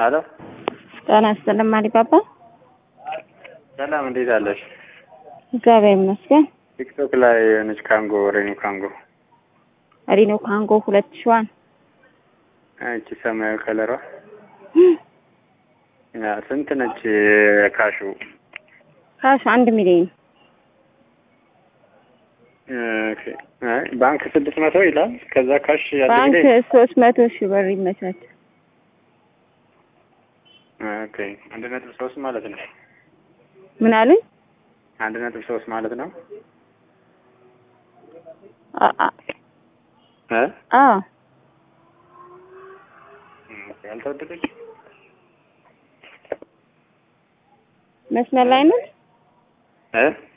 አሎ ጤና ይስጥልኝ አሊባባ። ሰላም፣ እንዴት አለሽ? እግዚአብሔር ይመስገን። ቲክቶክ ላይ የሆነች ካንጎ ሬኑ ካንጎ ሪኖ ካንጎ ሁለት ሺዋን እቺ ሰማያዊ ከለሯ ያ ስንት ነች? ካሹ ካሽ አንድ ሚሊዮን ኦኬ። አይ ባንክ ስድስት መቶ ይላል። ከዛ ካሽ ያለ ባንክ ጊዜ ሶስት መቶ ሺህ ብር ይመቻች። ኦኬ። አንድ ነጥብ ሶስት ማለት ነው። ምን አሉኝ? አንድ ነጥብ ሶስት ማለት ነው። አ- አ- እ አዎ ኦኬ፣ አልተወደደች መስመር ላይ ነው። እ